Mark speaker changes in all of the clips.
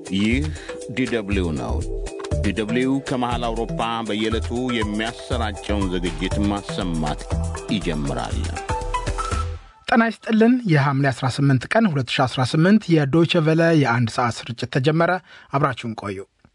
Speaker 1: ይህ ዲደብሊው ነው። ዲደብሊው ከመሃል አውሮፓ በየዕለቱ የሚያሰራጨውን ዝግጅት ማሰማት ይጀምራል።
Speaker 2: ጤና ይስጥልን። የሐምሌ 18 ቀን 2018 የዶይቸ ቨለ የአንድ ሰዓት ስርጭት ተጀመረ። አብራችሁን ቆዩ።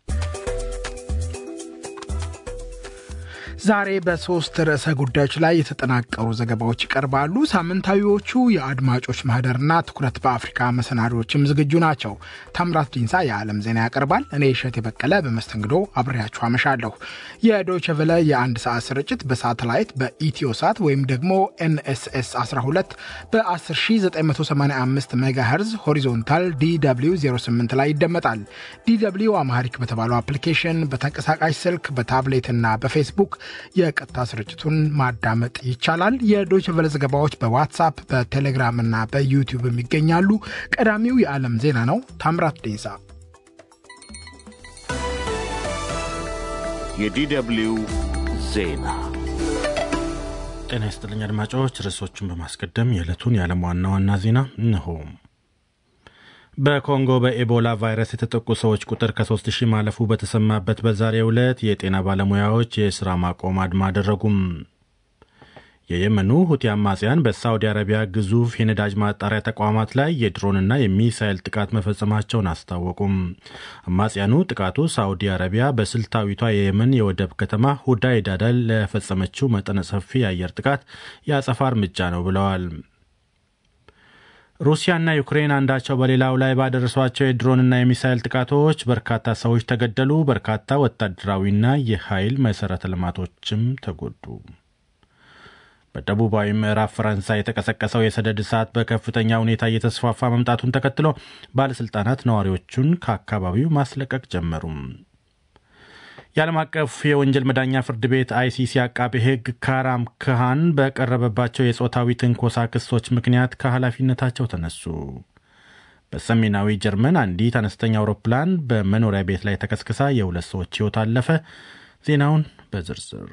Speaker 2: ዛሬ በሶስት ርዕሰ ጉዳዮች ላይ የተጠናቀሩ ዘገባዎች ይቀርባሉ። ሳምንታዊዎቹ የአድማጮች ማህደርና ትኩረት በአፍሪካ መሰናዶዎችም ዝግጁ ናቸው። ታምራት ዲንሳ የዓለም ዜና ያቀርባል። እኔ እሸት የበቀለ በመስተንግዶ አብሬያችሁ አመሻለሁ። የዶይቸ ቨለ የአንድ ሰዓት ስርጭት በሳተላይት በኢትዮ ሳት ወይም ደግሞ ኤንኤስኤስ 12 በ10985 ሜጋሄርዝ ሆሪዞንታል ዲw 08 ላይ ይደመጣል። ዲw አማሪክ በተባለው አፕሊኬሽን በተንቀሳቃሽ ስልክ በታብሌትና በፌስቡክ የቀጥታ ስርጭቱን ማዳመጥ ይቻላል። የዶይቸ ቨለ ዘገባዎች በዋትሳፕ በቴሌግራም እና በዩቲዩብ የሚገኛሉ። ቀዳሚው የዓለም ዜና ነው። ታምራት ዴንሳ
Speaker 1: የዲደብሊው ዜና
Speaker 3: ጤና ይስጥልኝ አድማጮች። ርዕሶቹን በማስቀደም የዕለቱን የዓለም ዋና ዋና ዜና እንሆ። በኮንጎ በኤቦላ ቫይረስ የተጠቁ ሰዎች ቁጥር ከ3 ሺህ ማለፉ በተሰማበት በዛሬው ዕለት የጤና ባለሙያዎች የሥራ ማቆም አድማ አደረጉም። የየመኑ ሁቲ አማጽያን በሳዑዲ አረቢያ ግዙፍ የነዳጅ ማጣሪያ ተቋማት ላይ የድሮንና የሚሳይል ጥቃት መፈጸማቸውን አስታወቁም። አማጽያኑ ጥቃቱ ሳዑዲ አረቢያ በስልታዊቷ የየመን የወደብ ከተማ ሁዳይዳ ላይ ለፈጸመችው መጠነ ሰፊ የአየር ጥቃት የአጸፋ እርምጃ ነው ብለዋል። ሩሲያና ዩክሬን አንዳቸው በሌላው ላይ ባደረሷቸው የድሮንና የሚሳይል ጥቃቶች በርካታ ሰዎች ተገደሉ፣ በርካታ ወታደራዊና የኃይል መሠረተ ልማቶችም ተጎዱ። በደቡባዊ ምዕራብ ፈረንሳይ የተቀሰቀሰው የሰደድ እሳት በከፍተኛ ሁኔታ እየተስፋፋ መምጣቱን ተከትሎ ባለሥልጣናት ነዋሪዎቹን ከአካባቢው ማስለቀቅ ጀመሩም። የዓለም አቀፍ የወንጀል መዳኛ ፍርድ ቤት አይሲሲ አቃቤ ሕግ ካራም ክሃን በቀረበባቸው የጾታዊ ትንኮሳ ክሶች ምክንያት ከኃላፊነታቸው ተነሱ። በሰሜናዊ ጀርመን አንዲት አነስተኛ አውሮፕላን በመኖሪያ ቤት ላይ ተከስክሳ የሁለት ሰዎች ሕይወት አለፈ። ዜናውን በዝርዝር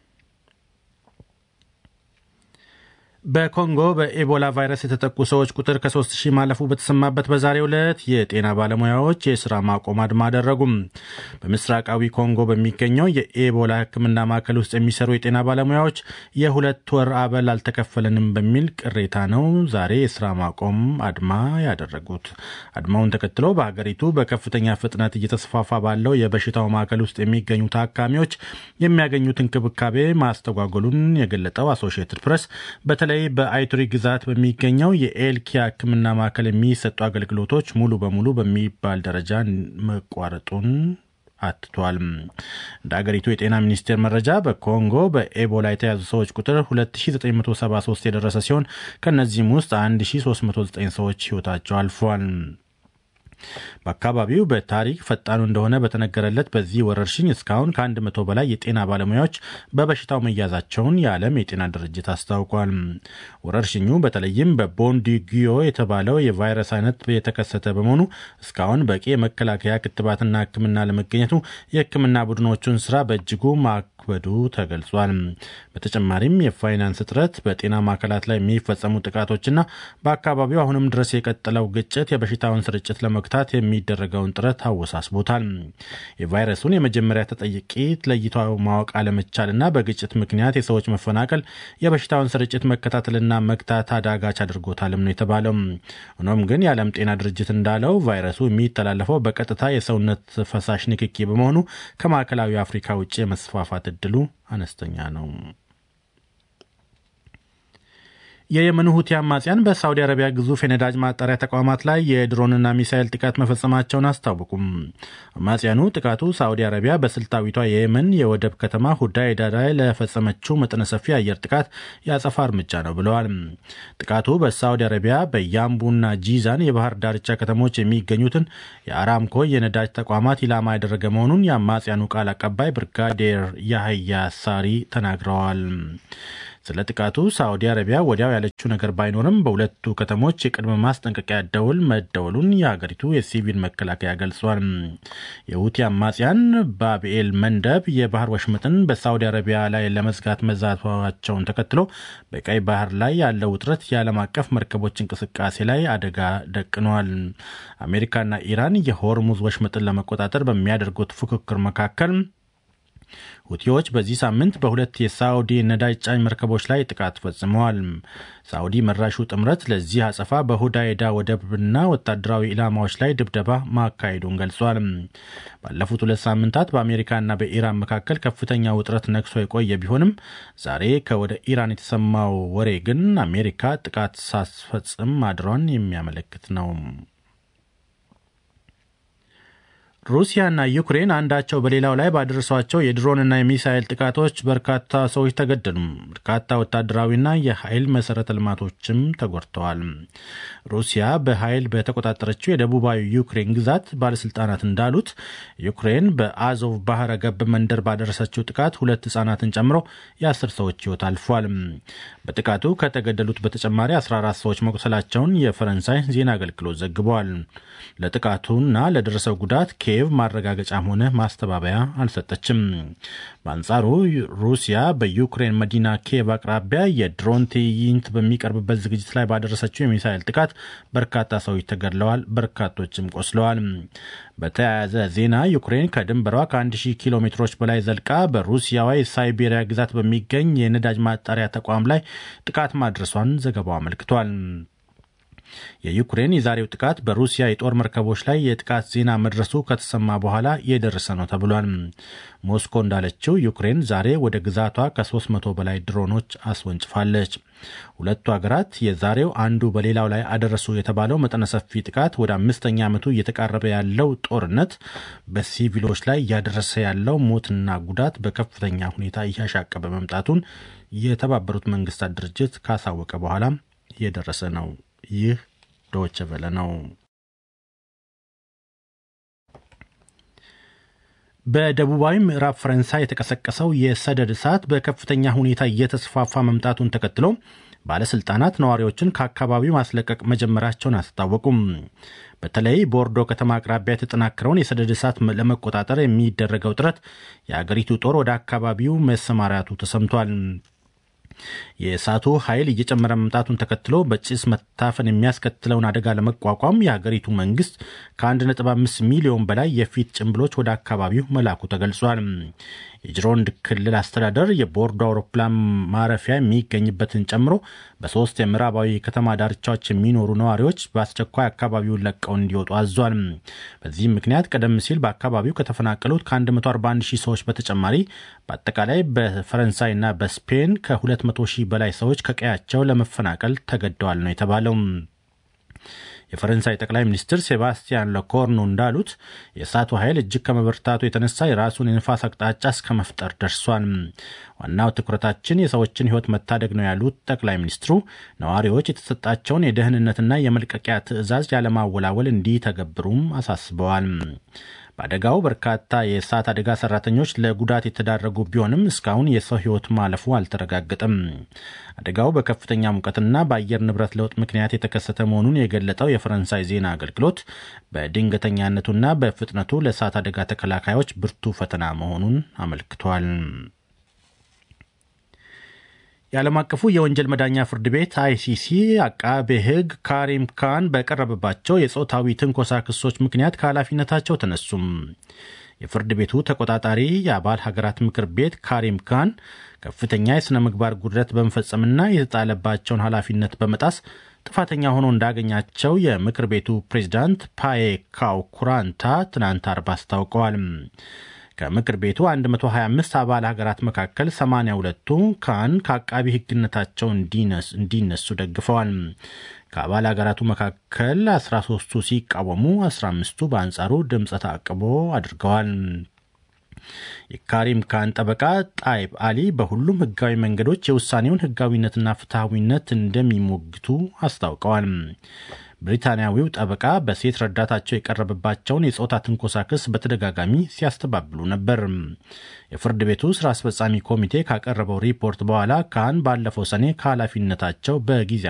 Speaker 3: በኮንጎ በኤቦላ ቫይረስ የተጠቁ ሰዎች ቁጥር ከ3 ሺህ ማለፉ በተሰማበት በዛሬው ዕለት የጤና ባለሙያዎች የሥራ ማቆም አድማ አደረጉም። በምስራቃዊ ኮንጎ በሚገኘው የኤቦላ ሕክምና ማዕከል ውስጥ የሚሰሩ የጤና ባለሙያዎች የሁለት ወር አበል አልተከፈለንም በሚል ቅሬታ ነው ዛሬ የሥራ ማቆም አድማ ያደረጉት። አድማውን ተከትሎ በሀገሪቱ በከፍተኛ ፍጥነት እየተስፋፋ ባለው የበሽታው ማዕከል ውስጥ የሚገኙ ታካሚዎች የሚያገኙት እንክብካቤ ማስተጓጎሉን የገለጠው አሶሺየትድ ፕሬስ በተለይ በአይቱሪ ግዛት በሚገኘው የኤልኪያ ሕክምና ማዕከል የሚሰጡ አገልግሎቶች ሙሉ በሙሉ በሚባል ደረጃ መቋረጡን አትቷል። እንደ አገሪቱ የጤና ሚኒስቴር መረጃ በኮንጎ በኤቦላ የተያዙ ሰዎች ቁጥር 2973 የደረሰ ሲሆን ከእነዚህም ውስጥ 1309 ሰዎች ሕይወታቸው አልፏል። በአካባቢው በታሪክ ፈጣኑ እንደሆነ በተነገረለት በዚህ ወረርሽኝ እስካሁን ከአንድ መቶ በላይ የጤና ባለሙያዎች በበሽታው መያዛቸውን የዓለም የጤና ድርጅት አስታውቋል። ወረርሽኙ በተለይም በቦንዲጊዮ የተባለው የቫይረስ አይነት የተከሰተ በመሆኑ እስካሁን በቂ የመከላከያ ክትባትና ሕክምና ለመገኘቱ የሕክምና ቡድኖቹን ስራ በእጅጉ ማክበዱ ተገልጿል። በተጨማሪም የፋይናንስ እጥረት፣ በጤና ማዕከላት ላይ የሚፈጸሙ ጥቃቶችና በአካባቢው አሁንም ድረስ የቀጠለው ግጭት የበሽታውን ስርጭት ለመግታት የሚደረገውን ጥረት አወሳስቦታል። የቫይረሱን የመጀመሪያ ተጠቂ ለይቶ ማወቅ አለመቻልና በግጭት ምክንያት የሰዎች መፈናቀል የበሽታውን ስርጭት መከታተልና መግታት አዳጋች አድርጎታልም ነው የተባለው። ሆኖም ግን የዓለም ጤና ድርጅት እንዳለው ቫይረሱ የሚተላለፈው በቀጥታ የሰውነት ፈሳሽ ንክኪ በመሆኑ ከማዕከላዊ አፍሪካ ውጭ የመስፋፋት እድሉ አነስተኛ ነው። የየመኑ ሁቲ አማጽያን በሳውዲ አረቢያ ግዙፍ የነዳጅ ማጣሪያ ተቋማት ላይ የድሮንና ሚሳይል ጥቃት መፈጸማቸውን አስታወቁም። አማጽያኑ ጥቃቱ ሳውዲ አረቢያ በስልታዊቷ የየመን የወደብ ከተማ ሁዳይዳ ላይ ለፈጸመችው መጠነ ሰፊ አየር ጥቃት የአጸፋ እርምጃ ነው ብለዋል። ጥቃቱ በሳውዲ አረቢያ በያምቡና ጂዛን የባህር ዳርቻ ከተሞች የሚገኙትን የአራምኮ የነዳጅ ተቋማት ኢላማ ያደረገ መሆኑን የአማጽያኑ ቃል አቀባይ ብርጋዴር ያህያ ሳሪ ተናግረዋል። ስለ ጥቃቱ ሳዑዲ አረቢያ ወዲያው ያለችው ነገር ባይኖርም በሁለቱ ከተሞች የቅድመ ማስጠንቀቂያ ደውል መደወሉን የሀገሪቱ የሲቪል መከላከያ ገልጿል። የሁቲ አማጽያን ባብኤል መንደብ የባህር ወሽመጥን በሳዑዲ አረቢያ ላይ ለመዝጋት መዛታቸውን ተከትሎ በቀይ ባህር ላይ ያለው ውጥረት የዓለም አቀፍ መርከቦች እንቅስቃሴ ላይ አደጋ ደቅኗል። አሜሪካና ኢራን የሆርሙዝ ወሽመጥን ለመቆጣጠር በሚያደርጉት ፉክክር መካከል ሁቲዎች በዚህ ሳምንት በሁለት የሳዑዲ ነዳጅ ጫኝ መርከቦች ላይ ጥቃት ፈጽመዋል። ሳዑዲ መራሹ ጥምረት ለዚህ አጸፋ በሁዳይዳ ወደብና ወታደራዊ ኢላማዎች ላይ ድብደባ ማካሄዱን ገልጿል። ባለፉት ሁለት ሳምንታት በአሜሪካና በኢራን መካከል ከፍተኛ ውጥረት ነግሶ የቆየ ቢሆንም ዛሬ ከወደ ኢራን የተሰማው ወሬ ግን አሜሪካ ጥቃት ሳትፈጽም ማድሯን የሚያመለክት ነው። ሩሲያና ዩክሬን አንዳቸው በሌላው ላይ ባደረሷቸው የድሮንና የሚሳይል ጥቃቶች በርካታ ሰዎች ተገደሉ። በርካታ ወታደራዊና የኃይል መሰረተ ልማቶችም ተጎድተዋል። ሩሲያ በኃይል በተቆጣጠረችው የደቡባዊ ዩክሬን ግዛት ባለስልጣናት እንዳሉት ዩክሬን በአዞቭ ባህረ ገብ መንደር ባደረሰችው ጥቃት ሁለት ህጻናትን ጨምሮ የአስር ሰዎች ህይወት አልፏል። በጥቃቱ ከተገደሉት በተጨማሪ 14 ሰዎች መቁሰላቸውን የፈረንሳይ ዜና አገልግሎት ዘግበዋል። ለጥቃቱና ለደረሰው ጉዳት ኪየቭ ማረጋገጫም ሆነ ማስተባበያ አልሰጠችም። በአንጻሩ ሩሲያ በዩክሬን መዲና ኪየቭ አቅራቢያ የድሮን ትዕይንት በሚቀርብበት ዝግጅት ላይ ባደረሰችው የሚሳይል ጥቃት በርካታ ሰዎች ተገድለዋል፣ በርካቶችም ቆስለዋል። በተያያዘ ዜና ዩክሬን ከድንበሯ ከ1000 ኪሎ ሜትሮች በላይ ዘልቃ በሩሲያዋ የሳይቤሪያ ግዛት በሚገኝ የነዳጅ ማጣሪያ ተቋም ላይ ጥቃት ማድረሷን ዘገባው አመልክቷል። የዩክሬን የዛሬው ጥቃት በሩሲያ የጦር መርከቦች ላይ የጥቃት ዜና መድረሱ ከተሰማ በኋላ የደረሰ ነው ተብሏል። ሞስኮ እንዳለችው ዩክሬን ዛሬ ወደ ግዛቷ ከ300 በላይ ድሮኖች አስወንጭፋለች። ሁለቱ ሀገራት የዛሬው አንዱ በሌላው ላይ አደረሱ የተባለው መጠነ ሰፊ ጥቃት ወደ አምስተኛ ዓመቱ እየተቃረበ ያለው ጦርነት በሲቪሎች ላይ እያደረሰ ያለው ሞትና ጉዳት በከፍተኛ ሁኔታ እያሻቀበ መምጣቱን የተባበሩት መንግስታት ድርጅት ካሳወቀ በኋላ የደረሰ ነው። ይህ ዶይቼ ቬለ ነው። በደቡባዊ ምዕራብ ፈረንሳይ የተቀሰቀሰው የሰደድ እሳት በከፍተኛ ሁኔታ እየተስፋፋ መምጣቱን ተከትሎ ባለስልጣናት ነዋሪዎችን ከአካባቢው ማስለቀቅ መጀመራቸውን አስታወቁም። በተለይ ቦርዶ ከተማ አቅራቢያ የተጠናከረውን የሰደድ እሳት ለመቆጣጠር የሚደረገው ጥረት የአገሪቱ ጦር ወደ አካባቢው መሰማራቱ ተሰምቷል። የእሳቱ ኃይል እየጨመረ መምጣቱን ተከትሎ በጭስ መታፈን የሚያስከትለውን አደጋ ለመቋቋም የሀገሪቱ መንግስት ከ1.5 ሚሊዮን በላይ የፊት ጭንብሎች ወደ አካባቢው መላኩ ተገልጿል። የጅሮንድ ክልል አስተዳደር የቦርዶ አውሮፕላን ማረፊያ የሚገኝበትን ጨምሮ በሶስት የምዕራባዊ ከተማ ዳርቻዎች የሚኖሩ ነዋሪዎች በአስቸኳይ አካባቢውን ለቀው እንዲወጡ አዟል። በዚህም ምክንያት ቀደም ሲል በአካባቢው ከተፈናቀሉት ከ141 ሺህ ሰዎች በተጨማሪ በአጠቃላይ በፈረንሳይና በስፔን ከ200 ሺህ በላይ ሰዎች ከቀያቸው ለመፈናቀል ተገደዋል ነው የተባለው። የፈረንሳይ ጠቅላይ ሚኒስትር ሴባስቲያን ለኮርኑ እንዳሉት የእሳቱ ኃይል እጅግ ከመበርታቱ የተነሳ የራሱን የንፋስ አቅጣጫ እስከ መፍጠር ደርሷል። ዋናው ትኩረታችን የሰዎችን ሕይወት መታደግ ነው ያሉት ጠቅላይ ሚኒስትሩ ነዋሪዎች የተሰጣቸውን የደህንነትና የመልቀቂያ ትዕዛዝ ያለማወላወል እንዲተገብሩም አሳስበዋል። በአደጋው በርካታ የእሳት አደጋ ሰራተኞች ለጉዳት የተዳረጉ ቢሆንም እስካሁን የሰው ሕይወት ማለፉ አልተረጋገጠም። አደጋው በከፍተኛ ሙቀትና በአየር ንብረት ለውጥ ምክንያት የተከሰተ መሆኑን የገለጠው የፈረንሳይ ዜና አገልግሎት በድንገተኛነቱና በፍጥነቱ ለእሳት አደጋ ተከላካዮች ብርቱ ፈተና መሆኑን አመልክቷል። የዓለም አቀፉ የወንጀል መዳኛ ፍርድ ቤት አይሲሲ አቃቤ ሕግ ካሪም ካን በቀረበባቸው የጾታዊ ትንኮሳ ክሶች ምክንያት ከኃላፊነታቸው ተነሱም። የፍርድ ቤቱ ተቆጣጣሪ የአባል ሀገራት ምክር ቤት ካሪም ካን ከፍተኛ የሥነ ምግባር ጉድለት በመፈጸምና የተጣለባቸውን ኃላፊነት በመጣስ ጥፋተኛ ሆኖ እንዳገኛቸው የምክር ቤቱ ፕሬዚዳንት ፓዬ ካው ኩራንታ ትናንት አርብ አስታውቀዋል። ከምክር ቤቱ 125 አባል ሀገራት መካከል 82ቱ ካን ከአቃቢ ሕግነታቸው እንዲነሱ ደግፈዋል። ከአባል ሀገራቱ መካከል 13ቱ ሲቃወሙ፣ 15ቱ በአንጻሩ ድምፀ ተአቅቦ አድርገዋል። የካሪም ካን ጠበቃ ጣይብ አሊ በሁሉም ህጋዊ መንገዶች የውሳኔውን ህጋዊነትና ፍትሐዊነት እንደሚሞግቱ አስታውቀዋል። ብሪታንያዊው ጠበቃ በሴት ረዳታቸው የቀረበባቸውን የጾታ ትንኮሳ ክስ በተደጋጋሚ ሲያስተባብሉ ነበር። የፍርድ ቤቱ ስራ አስፈጻሚ ኮሚቴ ካቀረበው ሪፖርት በኋላ ካህን ባለፈው ሰኔ ከኃላፊነታቸው በጊዜ